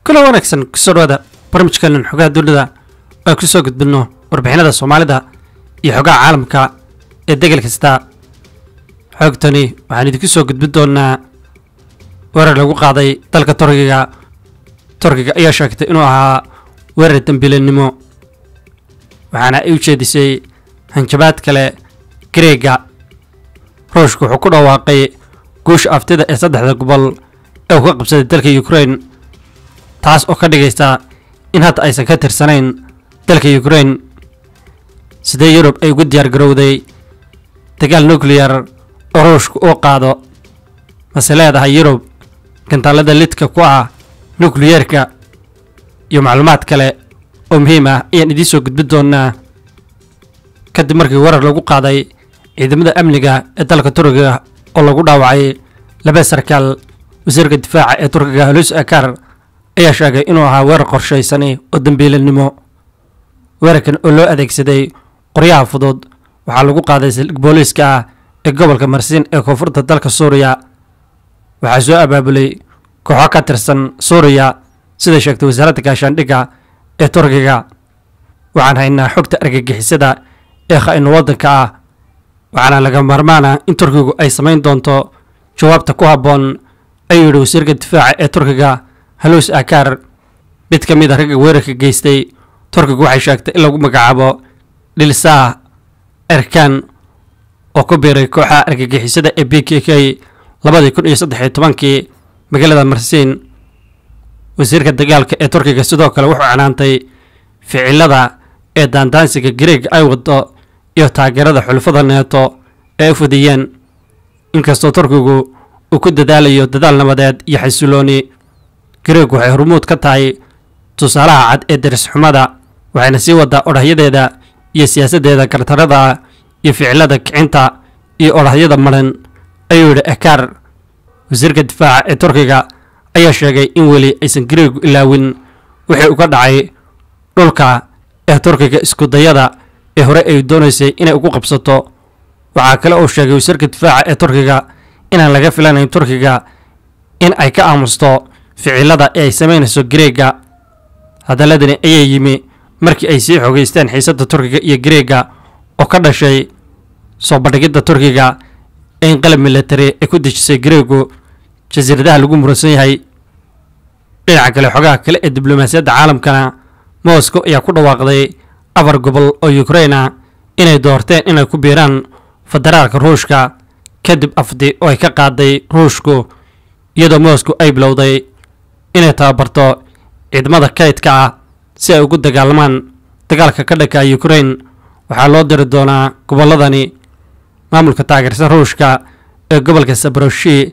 kula wanaagsan kusoo dhawaada barnaamijkeenan xogaha dunida oo ku soo gudbinno warbixinada soomaalida iyo xogaha caalamka ee degel kasta xoogtani waxaan idinku soo gudbin doonaa weerar lagu qaaday dalka turkiga turkiga ayaa sheegtay inuu ahaa weerar dembiilanimo waxaana ay u jeedisay hanjabaad kale gareega ruushku wuxuu ku dhawaaqay guusha aftida ee saddexda gobol ee uu ka qabsaday dalka ukraine taas oo ka dhigaysa in hadda aysan ka tirsanayn dalka ukraine sidee yurub ay ugu diyaar garowday dagaal nucleyar oo ruushku uu qaado mase leedahay yurub gantaalada lidka ku ah nukliyeerka iyo macluumaad kale oo muhiim ah ayaan idiin soo gudbin doonaa kadib markii weerar lagu qaaday ciidamada amniga ee dalka turkiga oo lagu dhaawacay laba sarkaal wasiirka difaaca ee turkiga halus akar ayaa sheegay inuu ahaa weerar qorshaysani oo dembiilanimo weerarkan oo loo adeegsaday qoryaha fudud waxaa lagu qaaday saldhig booliiska ah ee gobolka marsiin ee koonfurta dalka suuriya waxaa soo abaabulay kooxo ka tirsan suuriya sida sheegtay wasaaradda gaashaandhigga ee turkiga waxaan haynaa xogta argagixisada ee kha-inu waddanka ah waxaana laga maarmaana in turkigu ay samayn doonto jawaabta ku habboon ayuu yidhi wasiirka difaaca ee turkiga halus akar mid ka mid a ragga weerarka geystay turkigu waxay sheegtay in lagu magacaabo dhilsaah erkan oo ku biiray kooxaha argagixisada ee b k k labadii kun iyo saddex iyo tobankii magaalada marsiin wasiirka dagaalka ee turkiga sidoo kale wuxuu canaantay ficilada ee daandaansiga gareega ay wado iyo taageerada xulfada neeto ee ay fudiyeen inkastoo turkigu uu ku dadaalayo dadaal nabadeed iyo xasilooni gareeg waxay hormuud ka tahay tusaalaha cad ee darisxumada waxayna sii wadaa odhahyadeeda iyo siyaasaddeeda gartarada iyo ficilada kicinta iyo odhahyada maran ayuu yidhi ekaar wasiirka difaaca ee turkiga ayaa sheegay in weli aysan gareegu ilaawin wixii uga dhacay dhulka ee turkiga iskudayada ee hore ay doonaysay inay ugu qabsato waxaa kale uu sheegay wasiirka difaaca ee turkiga inaan laga filanayn turkiga in ay ka aamusto ficilada ee ay samaynayso gareega hadaladani ayaa yimi markii ay sii xogeysteen xiisadda turkiga iyo gareega oo ka dhashay soo bandhigidda turkiga ee in qalab military ay ku dejisay gareegu jasiiradaha lagu muransan yahay dhinaca kale xogaha kale ee diblomaasiyadda caalamkana moscow ayaa ku dhawaaqday afar gobol oo ukraina inay doorteen inay ku biiraan federaalka ruushka kadib afdi oo ay ka qaaday ruushku iyadoo moscow ay bilowday inay tababarto ciidamada kaydka ah si ay ugu dagaalamaan dagaalka ka dhanka ukraine waxaa loo diri doonaa gobolladani maamulka taageersan ruushka ee gobolka sabroshi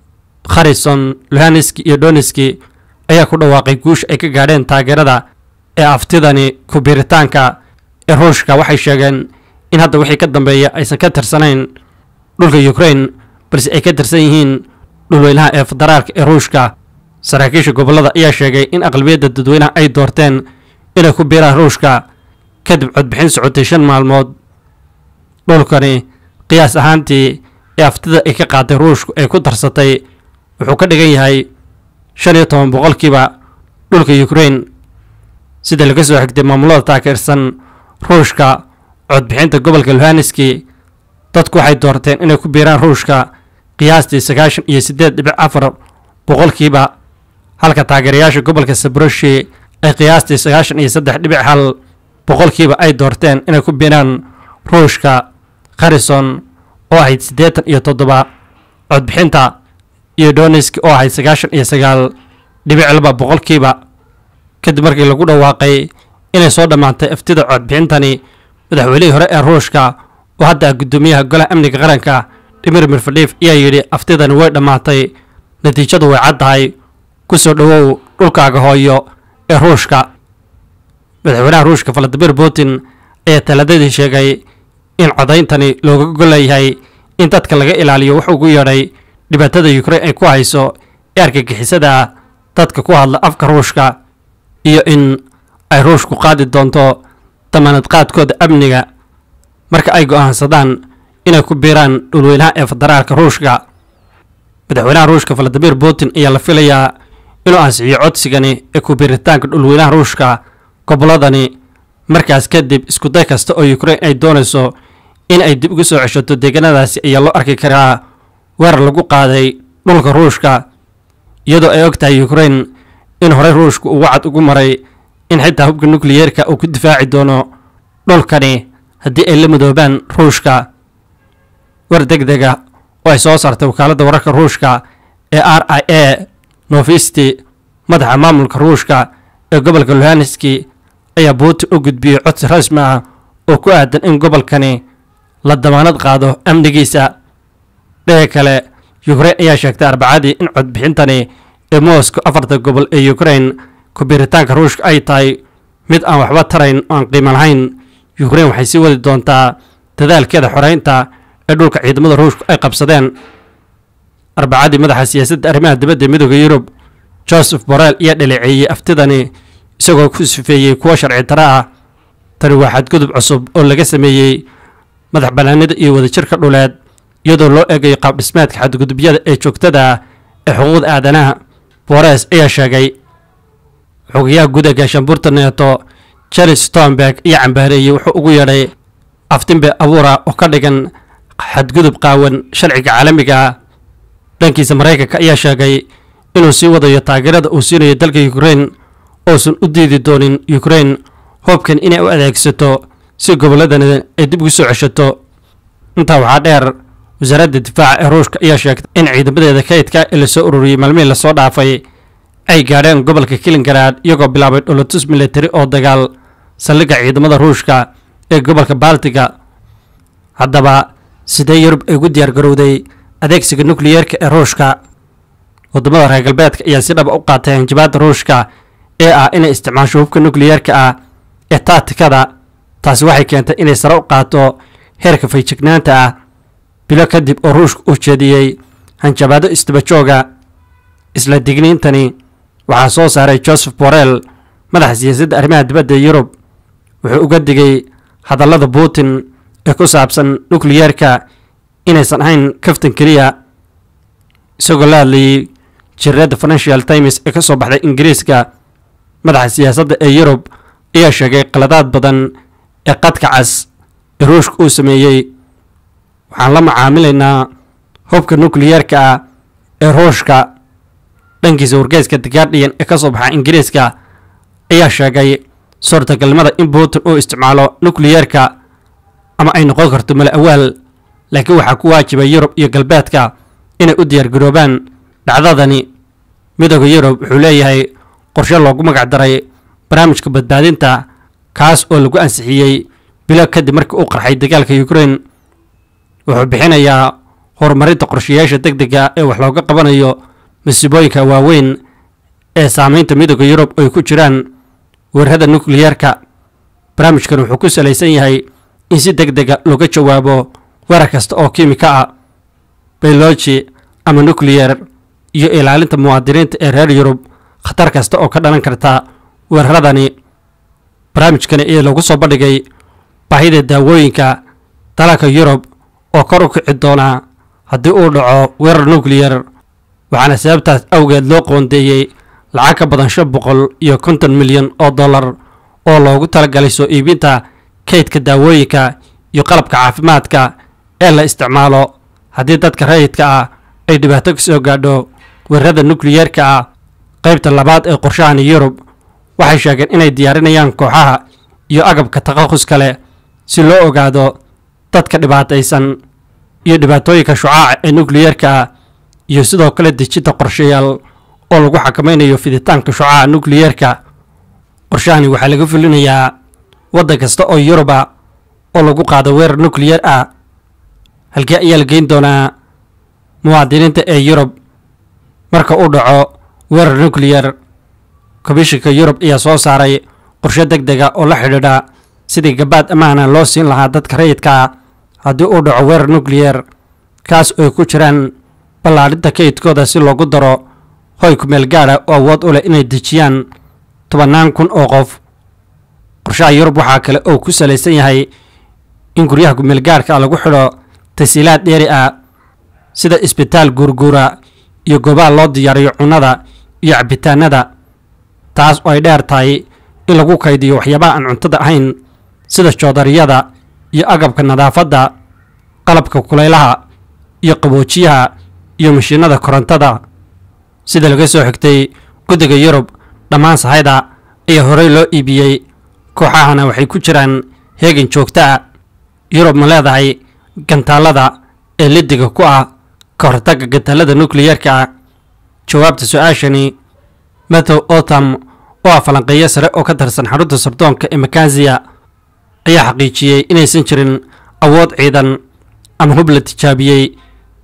kharison luhanski iyo donetski ayaa ku dhawaaqay guusha ay ka gaadheen taageerada ee aftidani ku biiritaanka ee ruushka waxay sheegeen in hadda wixii ka dambeeya aysan ka tirsanayn dhulka ukraine balse ay ka tirsan yihiin dhulweynaha ee federaalka ee ruushka saraakiisha gobollada ayaa sheegay in aqlabiyadda dadweynaha ay doorteen inay ku biiraan ruushka kadib codbixin socotay shan maalmood dhulkani qiyaas ahaantii ee aftida ay ka qaaday ruushku ay ku darsatay wuxuu ka dhigan yahay shan iyo toban boqolkiiba dhulka ukraine sida laga soo xigtay maamulada taageersan ruushka codbixinta gobolka luhanski dadku waxay doorteen inay ku biiraan ruushka qiyaastii sagaashan iyo siddeed dhibic afar boqolkiiba halka taageerayaasha gobolka sabroshi ay qiyaastii sagaashan iyo saddex dhibic hal boqolkiiba ay doorteen inay ku biiraan ruushka kharison oo ahayd siddeetan iyo toddoba codbixinta iyo donetski oo ahayd sagaashan iyo sagaal dhibic laba boqolkiiba kadib markii lagu dhawaaqay inay soo dhammaantay aftida codbixintani madaxweynihii hore ee ruushka oo hadda ah guddoomiyaha golaha amniga qaranka dhimir mirfadhiif ayaa yidhi aftidani way dhammaatay natiijadu way caddahay ku soo dhowow dhulkaaga hooyo ee ruushka madaxweynaha ruushka valadimir putin ayaa taladadii sheegay in codayntani looga golleeyahay in dadka laga ilaaliyo wuxuu ugu yeedhay dhibaatada ukraine ay ku hayso ee argagixisada dadka ku hadla afka ruushka iyo in ay ruushku qaadi doonto damaanad qaadkooda amniga marka ay go'aansadaan inay ku biiraan dhulweynaha ee federaalka ruushka madaxweynaha ruushka valadimir putin ayaa la filayaa inuu ansixiyo codsigani ee kubiiritaanka dhulweynaha ruushka gobolladani markaas kadib iskuday kasta oo ukrain ay doonayso in ay dib ugu soo ceshato deegaanadaasi ayaa loo arki karaa weerar lagu qaaday dhulka ruushka iyadoo ay og tahay ukrain in horey ruushka uu wacad ugu maray in xitaa hubka nukliyeerka uu ku difaaci doono dhulkani haddii ay la midoobaan ruushka war deg dega oo ay soo saartay wakaaladda wararka ruushka ee r i a novisti madaxa maamulka ruushka ee gobolka luhanski ayaa putin u gudbiyey codsi rasmi ah oo ku aadan in gobolkani la damaanad qaado amnigiisa dhega kale ukrain ayaa sheegtay arbacadii in codbixintani ee moscow afarta gobol ee ukrain kubiiritaanka ruushka ay tahay mid aan waxba tarayn oo aan qiimo lahayn ukrain waxay sii wadi doontaa dadaalkeeda xoreynta ee dhulka ciidamada ruushku ay qabsadeen arbacadii madaxa siyaasadda arrimaha dibadda midooda yurub joseph borrell ayaa dhaleeceeyey aftidani isagoo ku sifeeyey kuwo sharci daro ah tani waa xadgudub cusub oo laga sameeyey madax bannaanida iyo wadajirka dhuleed iyadoo loo eegayo qaabdhismeedka xadgudubyada ee joogtada ah ee xuquuqda aadanaha bores ayaa sheegay xogayaha guud ee gaashaanbuurta neeto charles stomberg ayaa cambaareeyey wuxuu ugu yeedhay aftimbe abuura oo ka dhigan xadgudub qaawan sharciga caalamiga ah dhankiisa maraykanka ayaa sheegay inuu sii wadayo taageerada uu siinayo dalka ukrain uusan u diidi doonin ukrain hoobkan inay u adeegsato si gobolladani ay dib ugu soo ceshato intaa waxaa dheer wasaaradda difaaca ee ruushka ayaa sheegtay in ciidamadeeda kaydka ee lasoo ururiyey maalmihii lasoo dhaafay ay gaadheen gobolka kilingarad iyagoo bilaabay dholotus militari oo dagaal saldhigga ciidamada ruushka ee gobolka baltiga haddaba sidee yurub ay ugu diyaar garowday adeegsiga nukliyeerka ee ruushka waddamada reer galbeedka ayaa si dhaba u qaatay hanjabaadda ruushka ee ah inay isticmaasho hubka nukliyeerka ah ee taatikada taasi waxay keentay inay sare u qaato heerka fayjignaanta ah bilo kadib oo ruushka uu jeediyey hanjabaado isdabajooga isla digniintani waxaa soo saaray joseph borrell madaxa siyaasadda arrimaha dibadda ee yurub wuxuu uga digay hadallada putin ee ku saabsan nukliyeerka inaysan ahayn kaftan keliya isagoo la hadlayey jiradda financial times ee ka soo baxday ingiriiska madaxa siyaasadda ee yurub ayaa sheegay qaladaad badan ee qadka cas ee ruushka uu sameeyey waxaan la macaamilaynaa hubka nukliyeerka ah ee ruushka dhankiisa wargeyska the guardian ee ka soo baxa ingiriiska ayaa sheegay suurtagalnimada in putin uu isticmaalo nukliyeerka ama ay noqon karto mala awaal laakiin waxaa ku waajibay yurub iyo galbeedka inay u diyaargaroobaan dhacdadani midooda yurub wuxuu leeyahay qorshe loogu magac daray barnaamijka badbaadinta kaas oo lagu ansixiyey bilo kadib markii uu qarxay dagaalka ukrain wuxuu bixinayaa horumarinta qorshayaasha deg dega ee wax looga qabanayo masiibooyinka waaweyn ee saameynta midooda yurub ay ku jiraan weerarada nukliyeerka barnaamijkan wuxuu ku salaysan yahay in si deg dega looga jawaabo weerar kasta oo kiimika ah bayloji ama nukliyer iyo ilaalinta muwaadiniinta ee reer yurub khatar kasta oo ka dhalan karta weeraradani barnaamijkani ayaa lagu soo bandhigay baahida daawooyinka dalalka yurub oo kor u kici doonaa haddii uu dhaco weerar nukliyer waxaana sababtaas awgeed loo qoondeeyey lacag ka badan shan boqol iyo konton milyan oo dollar oo loogu talagalay soo iibinta kaydka daawooyinka iyo qalabka caafimaadka ee la isticmaalo haddii dadka rayidka ah ay dhibaato ka soo gaadho weerarada nukliyeerka ah qaybta labaad ee qorshahani yurub waxay sheegeen inay diyaarinayaan kooxaha iyo agabka takhasus kale si loo ogaado dadka dhibaataysan iyo dhibaatooyinka shucaaca ee nukliyeerka ah iyo sidoo kale dejinta qorshayaal oo lagu xakamaynayo fiditaanka shucaaca nukliyeerka qorshahani waxaa laga fulinayaa waddan kasta oo yuruba oo lagu qaado weerar nukliyeer ah halkee ayaa la geyn doonaa muwaadiniinta ee yurub marka uu dhaco weerar nukliyer komishinka yurub ayaa soo saaray qorshe deg dega oo la xidhiidha sidii gabaad ammaana loo siin lahaa dadka rayidka ah haddii uu dhaco weerar nukliyer kaas oo ay ku jiraan ballaadhinta kaydkooda si loogu daro hoy kumeel gaadha oo awood u leh inay dejiyaan tobannaan kun oo qof qorshaha yurub waxaa kale oo ku salaysan yahay in guryaha kumeelgaarhka lagu xidho tasiilaad dheeri ah sida isbitaal guurguura iyo goobaha loo diyaariyo cunnada iyo cabitaanada taas oo ay dheer tahay in lagu kaydiyo waxyaabaha aan cuntada ahayn sida joodariyada iyo agabka nadaafadda qalabka kulaylaha iyo qaboojiyaha iyo mashiinada korontada sida laga soo xigtay guddiga yurub dhammaan sahayda ayaa horey loo iibiyey kooxahana waxay ku jiraan heegan joogto ah yurub ma leedahay gantaallada ee lidiga ku ah ka hortagga gantaallada nukliyeerka ah jawaabta su-aashani mathow otam oo ah falanqeeyo sare oo ka tirsan xarunta sardoonka ee makanziya ayaa xaqiijiyey inaysan jirin awood ciidan ama hub la tijaabiyey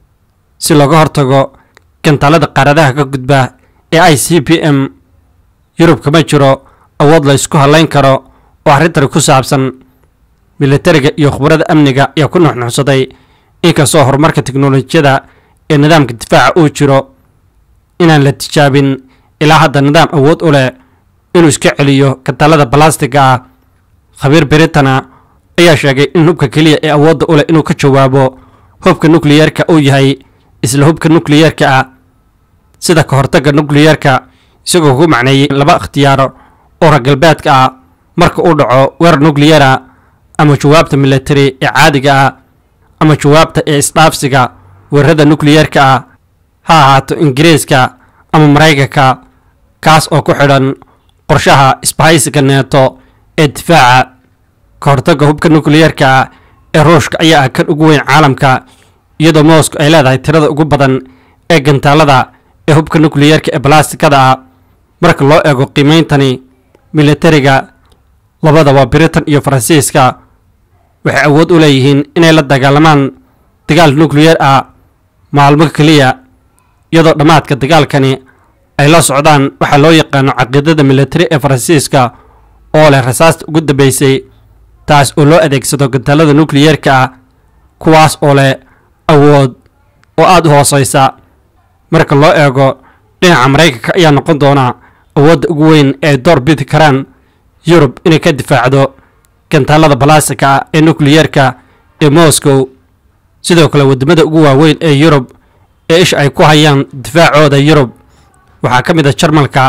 si looga hortago gantaallada qaaradaha ka gudba ee i c p m yurub kama jiro awood la ysku hallayn karo oo arrintani ku saabsan militariga iyo khubarada amniga ayaa ku nuxnuxsaday inkastoo horumarka teknolojiyada ee nidaamka difaaca uu jiro inaan la tijaabin ilaa hadda nidaam awood u leh inuu iska celiyo gantaallada balastiga ah khabiir britana ayaa sheegay in hubka keliya ee awoodda u leh inuu ka jawaabo hubka nukliyeerka uu yahay isla hubka nukliyeerka ah sida ka hortagga nukliyeerka isagoo ku macneeyey laba ikhtiyaaro oo raggalbeedka ah marka uu dhaco weerar nukliyera ama jawaabta militari ee caadiga ah ama jawaabta ee isdhaafsiga weerarada nukliyeerka ah ha ahaato ingiriiska ama maraykanka kaas oo ku xidhan qorshaha isbahaysiga neeto ee difaaca ka hortagga hubka nukliyeerka ah ee ruushka ayaa ah kan ugu weyn caalamka iyadoo moscow ay leedahay tirada ugu badan ee gantaallada ee hubka nukliyeerka ee balastikada ah marka loo eego qiimeyntani militariga labadaba britain iyo faransiiska waxay awood u leeyihiin inay la dagaalamaan dagaal nukliyeer ah maalmo keliya iyadoo dhammaadka dagaalkani ay la socdaan waxaa loo yaqaano caqiidada militari ee faransiiska oo leh rasaasta ugu dambeysay taas oo loo adeegsado gantaallada nukliyeerka ah kuwaas oo leh awood oo aada u hooseysa marka loo eego dhinaca maraykanka ayaa noqon doona awoodda ugu weyn ee ay door bidi karaan yurub inay ka difaacdo gantaallada balastika ah ee nukliyeerka ee moscow sidoo kale waddamada ugu waaweyn ee yurub ee isha ay ku hayaan difaacooda yurub waxaa ka mid a jarmalka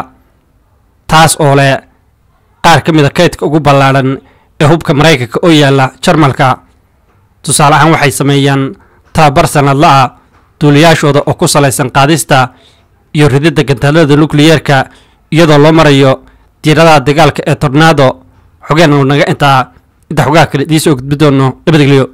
taas oo leh qaar ka mid a kaydka ugu ballaadhan ee hubka maraykanka oo yaalla jarmalka tusaale ahaan waxay sameeyaan tababar sanadla ah duuliyaashooda oo ku salaysan qaadista iyo rididda gantaallada nukliyeerka iyadoo loo marayo diiradaha dagaalka ee tornaado xogeen uu naga intaa inta xogaha kale idiin soo gudbi doono nabadgelyo